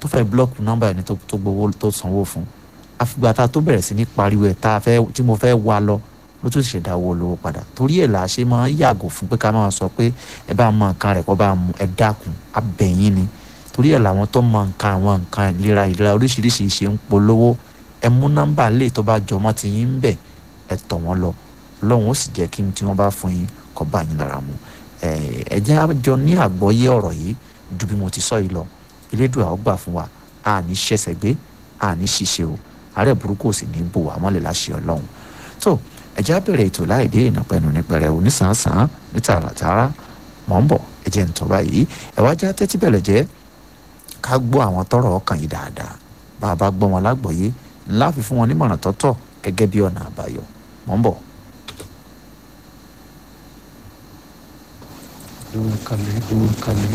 tó fẹ́ blọ́ọ̀kù nọ́mbà ẹni tó tó gbowó tó sanwó fún àfìgbà tá a tó bẹ̀rẹ̀ sí ní pariwo ẹ̀ tá a fẹ́ tí mo fẹ́ wá lọ ló tún ṣe dáwọ́ olówó padà torí ẹ̀ là á ṣe máa ń yàgò fún pé ká máa sọ pé ẹ bá mọ nǹkan rẹ̀ kọ́ bá mú ẹ dákun abẹ̀yìn ni torí ẹ̀ làwọn tó mọ nǹkan àwọn nǹkan ìlera ìlera oríṣiríṣi ṣe ń polówó ẹ mú nọ́mbà lè tó bá jọmọ́ ti yín ń bẹ̀ ẹ tọ̀ wọ́n lọ ọlọ́run ó sì jẹ́ kí n tí wọ́n bá fún yín kọ́ bá yín lára mu ẹ jẹ́ àjọ ní àgbọ́yé ọ̀rọ̀ yìí ju bí mo ti sọ yìí lọ elédùn àwọn gbà fún wa a ní ṣẹ̀ṣẹ̀ gbé a ní ṣiṣẹ́ o àárẹ̀ burúkú ò sì ní bò wá mọ́lẹ̀ láṣẹ ọlọ́run tó ẹ jẹ́ á bẹ̀rẹ̀ ètò láì dé ìnàpẹ̀nu nípẹ̀rẹ̀ onísànsán ní tààràtààrà mọ̀ ń bọ̀ ẹ jẹ́ ń tọ́ báyìí ẹ wá já tẹ́tí bẹ̀rẹ̀ jẹ́ ká gbọ́ àwọn tọrọ ọkàn yìí dáadáa bá a bá gbọ́ wọn lágbọ̀ọ́yé ńlá fi fún wọn nímọ̀ràn tọ́tọ̀ gẹ́gẹ́ bí ọ̀nà àbáyọ mọ̀ ń bọ̀. dúró kalẹ̀ dúró kalẹ̀.